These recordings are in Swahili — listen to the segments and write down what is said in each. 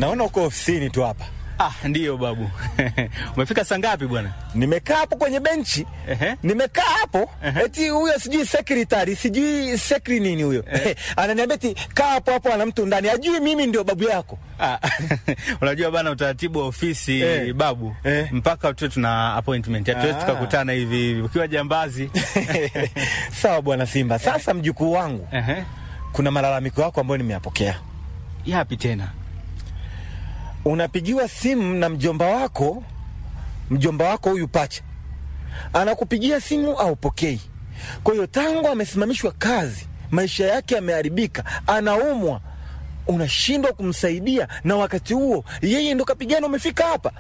Naona uko ofisini tu hapa. Ah, ndiyo babu. Umefika saa ngapi bwana? Nimekaa hapo kwenye benchi. Ehe. Nimekaa hapo eti huyo sijui secretary sijui secretary nini huyo ananiambia eti kaa hapo hapo, ana mtu ndani, ajui mimi ndio babu yako. Ah, unajua bana utaratibu wa ofisi Eh. babu Eh. mpaka tu tuna appointment hatuwezi Ah. tukakutana hivi hivi ukiwa jambazi Sawa bwana Simba. Sasa mjukuu wangu, Ehe. kuna malalamiko yako ambayo nimeyapokea. yapi tena Unapigiwa simu na mjomba wako, mjomba wako huyu pacha anakupigia simu aupokei. Kwa hiyo tangu amesimamishwa kazi, maisha yake yameharibika, anaumwa, unashindwa kumsaidia, na wakati huo yeye ndo kapigana, umefika hapa.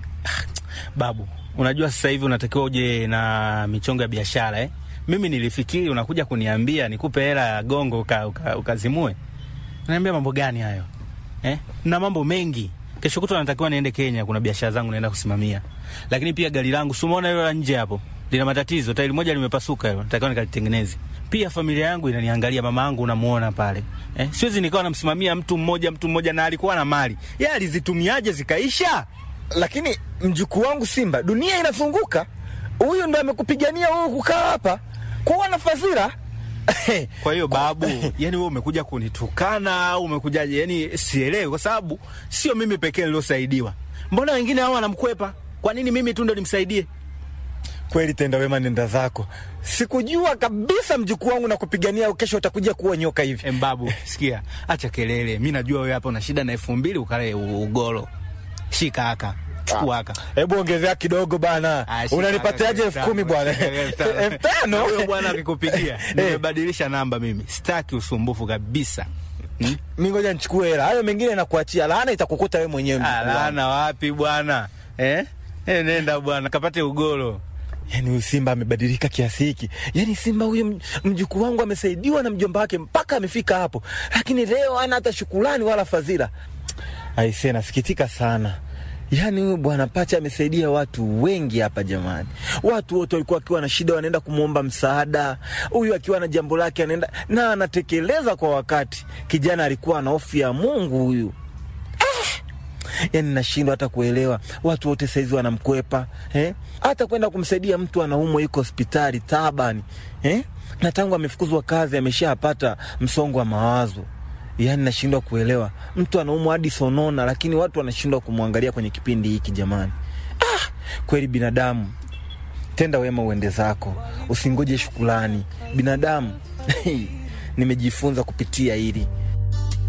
babu unajua sasa hivi unatakiwa uje na michongo ya biashara eh? mimi nilifikiri unakuja kuniambia nikupe hela ya gongo uka, uka, ukazimue naambia mambo gani hayo eh? na mambo mengi kesho kutwa natakiwa niende kenya kuna biashara zangu naenda kusimamia lakini pia gari langu sumona hilo la nje hapo lina matatizo tairi moja limepasuka hilo natakiwa nikalitengeneze pia familia yangu inaniangalia mama yangu unamuona pale eh? siwezi nikawa namsimamia mtu mmoja mtu mmoja na alikuwa na mali ye alizitumiaje zikaisha Lakini mjukuu wangu Simba, dunia inafunguka. Huyu ndo amekupigania wewe kukaa hapa kuwa na fadhila Kwa hiyo babu, yani wewe umekuja kunitukana au umekujaje? Yani sielewi, kwa sababu sio mimi pekee niliosaidiwa. Mbona wengine hao wanamkwepa? Kwa nini mimi tu ndo nimsaidie? Kweli tenda wema, nenda zako. Sikujua kabisa mjukuu wangu na kupigania, kesho utakuja kuwa nyoka hivi. Em babu, sikia, acha kelele. Mi najua wewe hapa una shida na elfu mbili ukale u- ugoro. Shika haka, chukua haka. Hebu ongezea kidogo bana, Ah, shika unanipatiaje haka, elfu kumi bwana? elfu tano. elfu tano Na Huyo bwana akikupigia, nimebadilisha namba mimi. Sitaki usumbufu kabisa. Hmm? mi ngoja nichukue hela, hayo mengine nakuachia. Laana itakukuta wewe mwenyewe. Ah, mjukuu wangu. laana wapi bwana? Eh? Eh, nenda bwana, kapate ugoro. Yaani huyu Simba amebadilika kiasi hiki. Yaani Simba huyu mj- mjukuu wangu amesaidiwa na mjomba wake mpaka amefika hapo, lakini leo hana hata shukrani wala fadhila. Aisee, nasikitika sana. Yaani huyu bwana Pacha amesaidia watu wengi hapa jamani. Watu wote walikuwa wakiwa na shida wanaenda kumwomba msaada. Huyu akiwa na jambo lake anaenda na anatekeleza kwa wakati. Kijana alikuwa na hofu ya Mungu huyu. yani nashindwa hata kuelewa watu wote saizi wanamkwepa eh? hata kwenda kumsaidia mtu anaumwa yuko hospitali tabani eh? na tangu amefukuzwa kazi ameshapata msongo wa mawazo yani nashindwa kuelewa mtu anaumwa hadi sonona lakini watu wanashindwa kumwangalia kwenye kipindi hiki jamani ah, kweli binadamu tenda wema uende zako usingoje shukulani binadamu nimejifunza kupitia hili